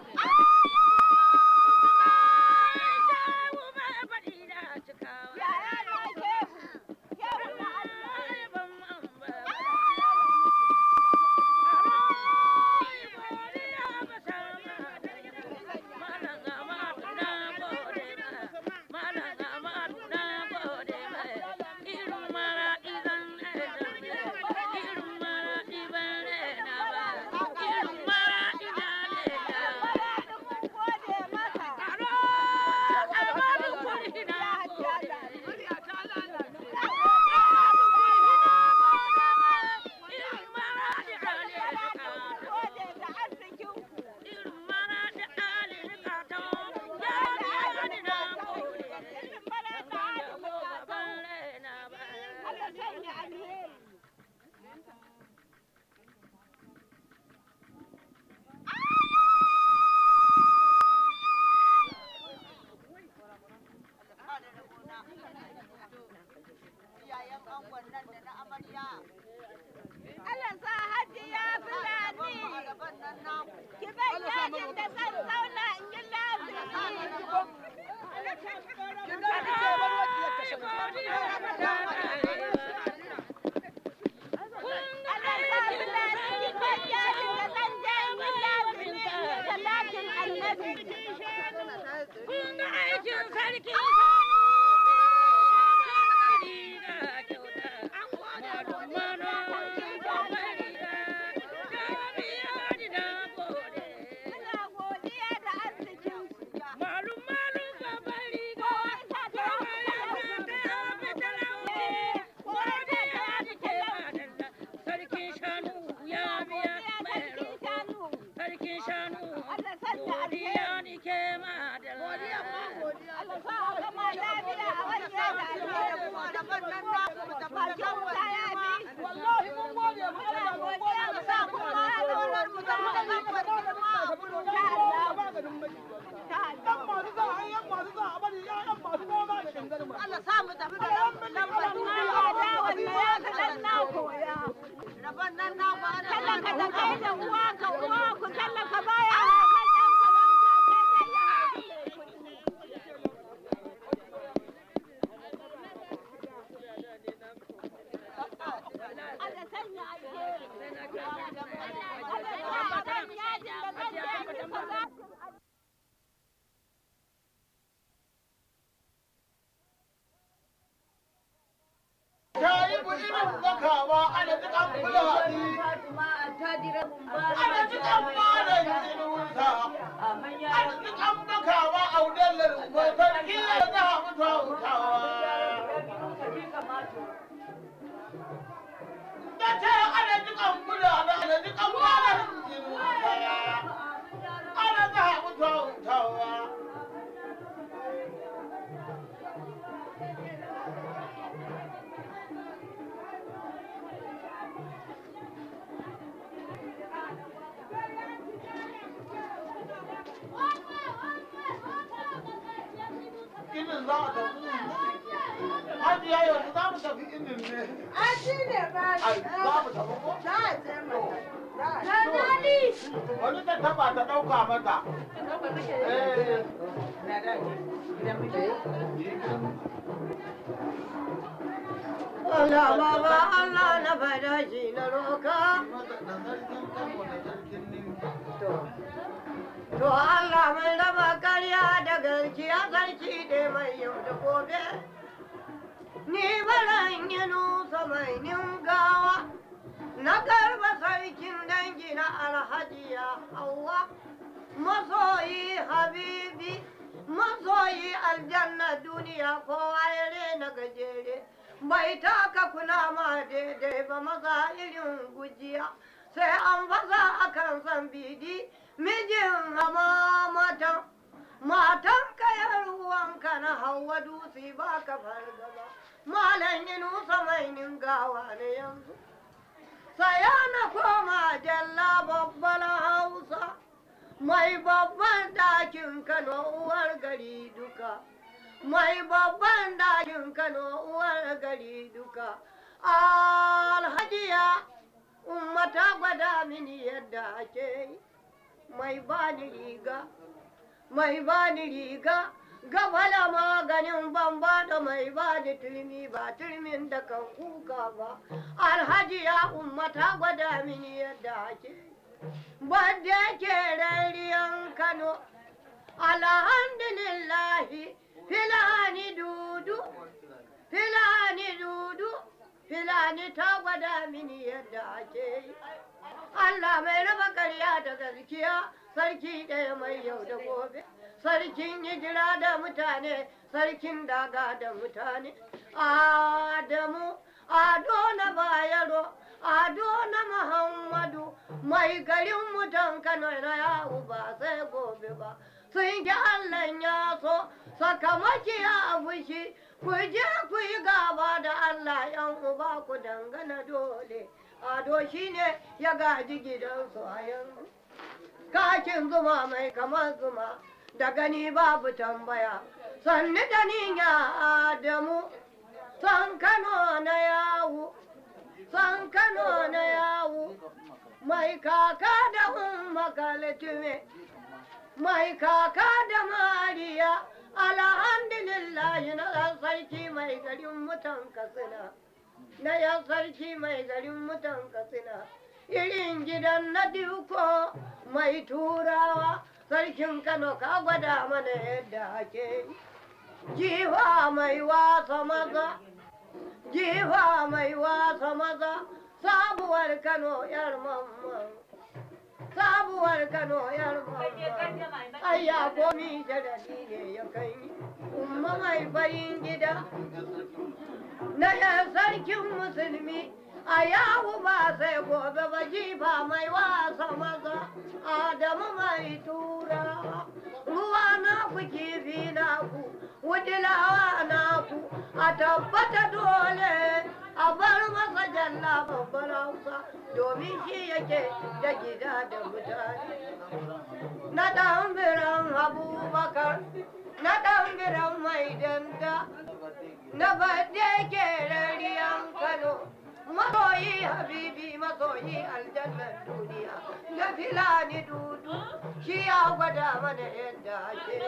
shehu mai faɗi da cikawa Yaya na shehu, shehu na Allah. Maraɗin mun gode maka. Gode da arzikinku. Allah sanya alheri. Allah sa hajiya fulani. Ki ban yajin da zan zauna in yi Allah sa fulani ki ban yajin da zan je in yi lazimi in yi salatin annabi. Kun aikin sarki Muna godiya da arzikinku. Malum malum babban riga, sarkin shanu ya biya mai Sarkin shanu. sarkin shanu Allah sanya alheri. godiya ni ke madalla Allah sa a gama lafiya a wani da alheri. Bakin wuta ya bi. Wallahi mun gode mu Allah godiya mu sa kuma ya dole mu da mu da kuma ta Allah. Ta Allah. Allah sa mu tafi da Lambar ma ya da wannan ya ga dan na koya. rabon nan na ba Tallaka da kai da uwa ka uwa ku tallaka baya hakan ɗan farauta sai dai ya haɗu. Allah sanya alheri. Allah sa a ban yajin da zan je in yi salatin ta yi bu irin zakawa ana jikan fulani ana jikan malam inusa ana jikan bakawa a wudalar ko sarki ya za a mutu a hutawa da ce ana jikan fulani ana jikan malam inusa ana za a mutu a hutawa irin za a tafi Hajiya yanzu za mu tafi inin ne. A shi ne ba. Ai, za mu tafi ko? Za a je mata. Wani ta taba ta ɗauka mata. Eh. Allah baba Allah na fada shi na roka. Da sarkin Kano da sarkin Ninki. To Allah mai raba karya da gaskiya sarki da mai yau da gobe. Ni baran yi nusa mai ningawa. Na garba sarkin dangi na alhajiya Hauwa. Masoyi habibi. Masoyi aljanna duniya kowa ya rena gajere. Bai taka kula ma daidai ba maza irin gujiya. Sai an fasa akan san bidi. Mijin hama matan. Matan kayar ruwanka na hawa dutse ba ka fargaba. Malam yi nusa mai ningawa ne yanzu. Saya na koma jalla babban Hausa. Mai babban dakin Kano uwar gari duka. Mai babban dakin Kano uwar gari duka. Alhajiya, umma ta gwada mini yadda ake yi. Mai bani riga, mai bani riga. Gabala maganin bamba da mai bani turmi ba turmin da kan kuka ba. Alhajiya umma ta gwada mini yadda ake yi. Badda ke rariyan Kano, alhamdulillahi, filani dudu, filani dudu, filani ta gwada mini yadda ake yi. Allah mai raba ƙarya da gaskiya, sarki ɗaya mai yau da gobe, sarkin hijira da mutane, sarkin daga da mutane. Adamu, Ado na Bayero, Ado na Muhammadu, mai garin mutan Kano na yawo ba sai gobe ba. Sun ki Allah ya so, sakamaki ya fushi, ku je ku yi gaba da Allah yan uba ku dangana dole. Ado shi ne ya gaji gidansu a yanzu. Kakin zuma mai kamar zuma, da gani babu tambaya. Sanni da ni ya Adamu, san Kano na yawo. san Kano na yawo, mai kaka da umma kaltume, mai kaka da mariya, alhamdulillah na ɗan sarki mai garin mutan katsina, na yan sarki mai garin mutan katsina, irin gidan na duko mai turawa, sarkin Kano ka gwada mana yadda ake jiwa mai wasa maza. jifa mai wasa maza sabuwar kano yar mamman sabuwar kano yar mamman ayya komi jadali ne ya kai umma mai farin gida na yan sarkin musulmi a yawo ba sai gobe ba jifa mai wasa maza adamu mai tura ruwa na ku kifi na ku wudilawa na ku a tabbata dole a bar masa jalla babbar hausa domin shi yake da gida da mutane na ɗan biran abubakar na ɗan biran mai danda na badde ke rariyan kano masoyi habibi masoyi aljannar duniya da filani dudu shi ya gwada mana yadda ake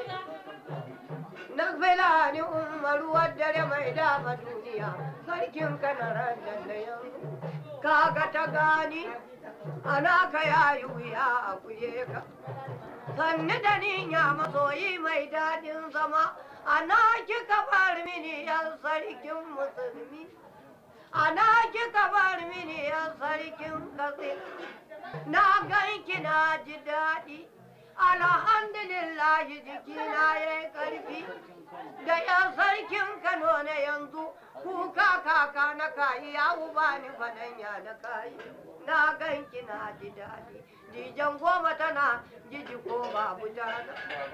na filani umaru dare mai dama duniya sarkin kanaran da yanzu kaga ta gani ana ka yayi wuya a kuye ka sanni da ninya masoyi mai daɗin zama ana kika bar mini yan sarkin musulmi ana kika bar mini yan sarkin katsi na ganki na ji daɗi alhamdulillahi jikina ya yi ƙarfi da yan sarkin kano na yanzu kuka kaka na kayi ya uba ni fadanya na kayi na ganki na ji daɗi dijan goma tana jiji ko babu tana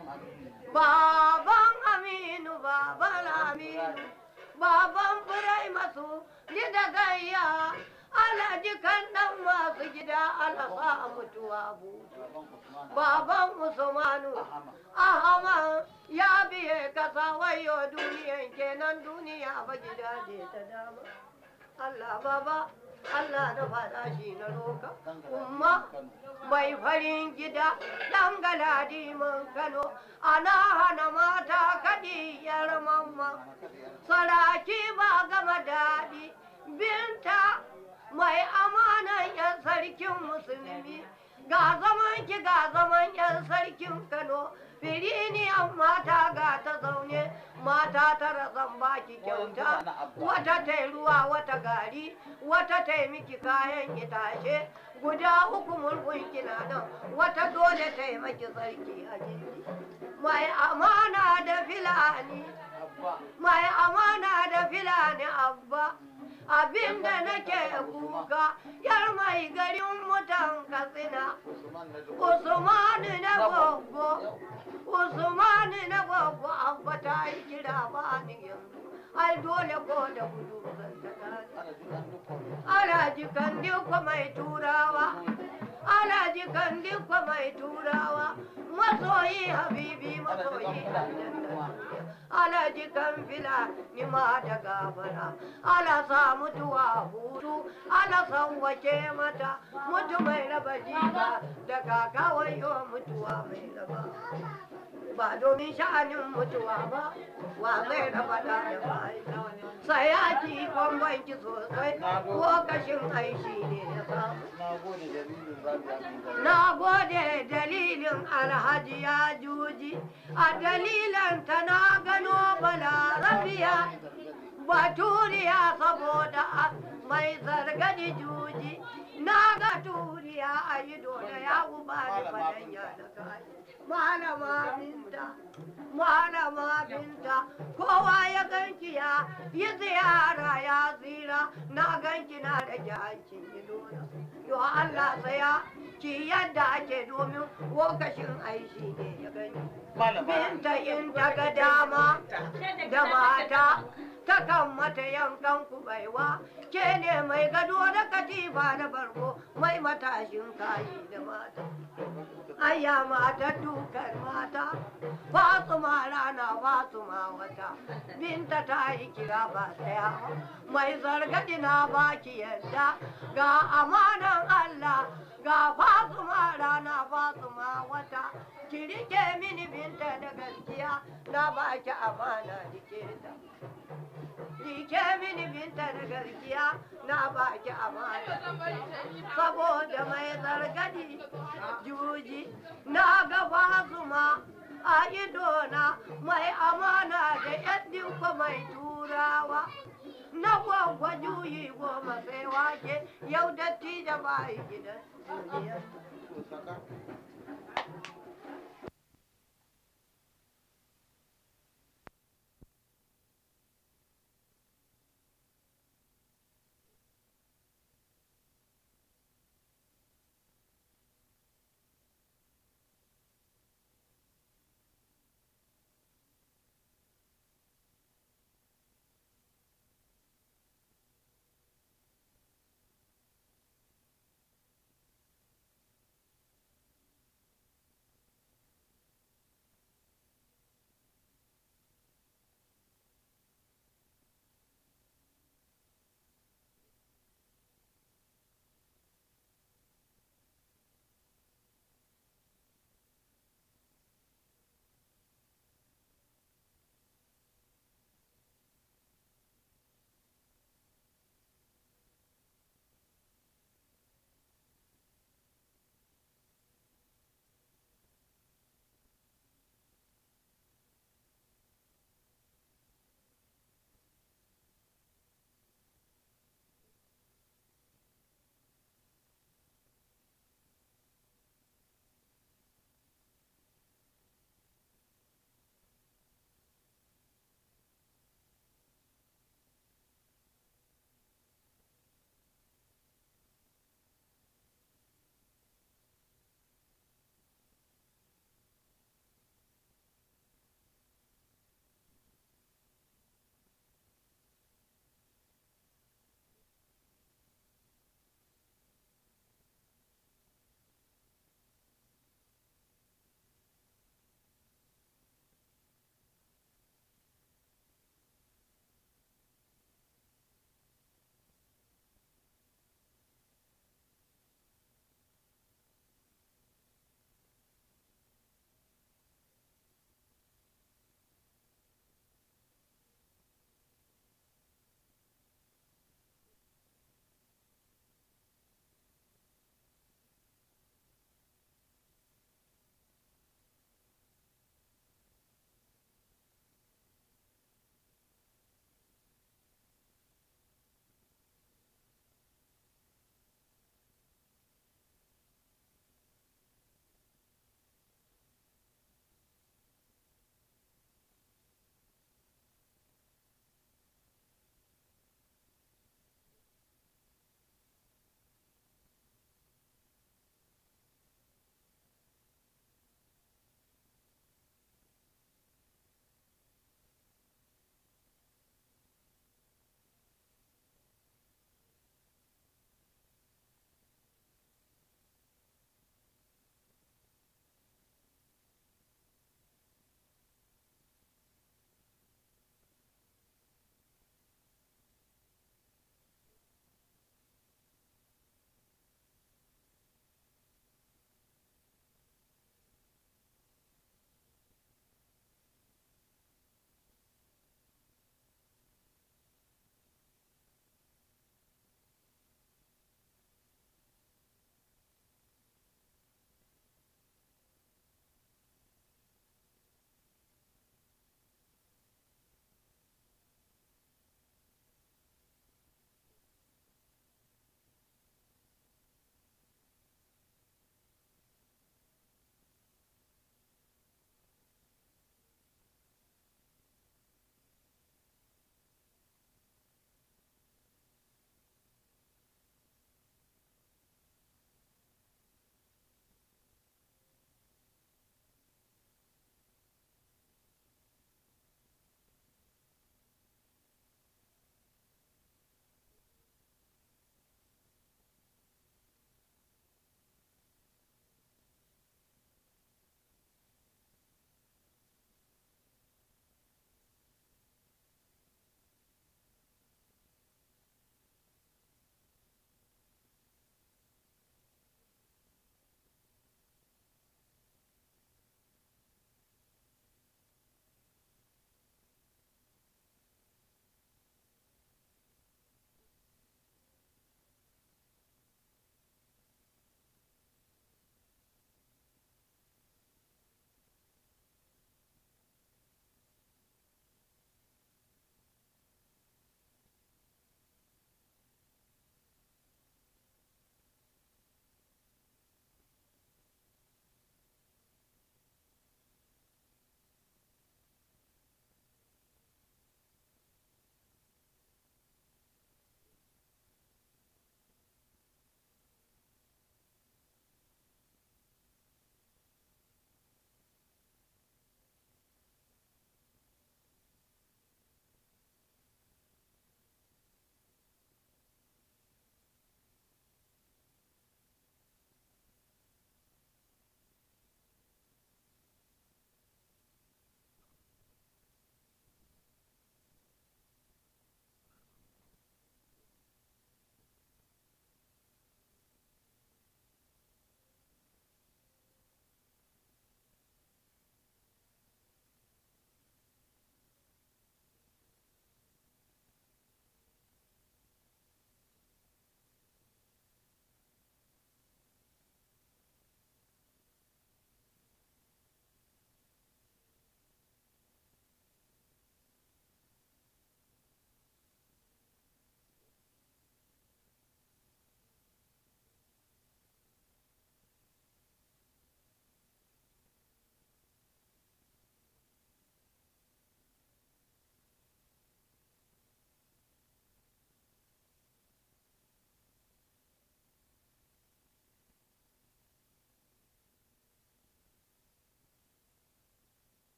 baban aminu baban aminu baban furai masu ni da gayya Alhaji kan ɗan masu gida alasa mutuwa butu. Baban Usmanu Ahama ya biye kasa wayo duniyan kenan duniya ba gida ce ta dama. Allah baba Allah na faɗa shi na roka. Umma mai farin gida ɗan galadi man Kano ana hana mata kaɗi yar mamma. Saraki ba gama daɗi binta mai amanan 'yan sarkin musulmi ga zaman ki ga zaman 'yan sarkin Kano firiniyan mata ga ta zaune mata tara zan baki kyauta wata ta ruwa wata gari wata ta miki kayan itace guda uku mulkun kina nan wata dole ta maki sarki a jiki mai amana da filani mai amana da filani abba abinda nake kuka yar mai garin mutan katsina usmanu na gogo usmanu na gogo abba ta yi kira ba ni yanzu ai dole ko da gudu zan ta Alhaji Kandiko mai turawa, Alhaji Kandiko mai turawa, masoyi habibi masoyi Alhaji Kamfila ni ma da gabara, ala sa mutuwa hutu, ala san wace mata, mutu mai raba jiba da kakawai mutuwa mai raba. Ba domin sha'anin mutuwa ba, wa zai raba da da bai. sai ya ci bambanci sosai ko kashin aishi ne ya samu. Na gode dalilin alhaji ya juji, a dalilan ta na gano balarabiya, baturiya saboda mai zargadi juji, na ga turiya a yi dole ya uba da fadanya da kai. Malama binta, malama binta, kowa ya ganki ya yi ziyara ya zira, na ganki na da jahancin idona. Yo Allah saya, ki yadda ake domin lokacin aishi ne ya gani. Binta in ta ga dama da mata, takan mata yankan kubaiwa, ke ne mai gado da katifa da barko, mai matashin kayi da mata. Aya mata dukar mata, Fatsuma rana Fatsuma wata, binta ta yi kira ba ɗaya, mai zargadi na baki yadda, ga amanan Allah, ga Fatsuma rana Fatsuma wata, ki rike mini binta da gaskiya, na baki amana rike ta. Rike mini binta da gaskiya, na baki amana. Saboda mai zargadi juji, na ga Fatsuma. a idona mai amana da yaddinka mai turawa na gwagwa juyi goma sai wake yau datti da bayi gidan duniya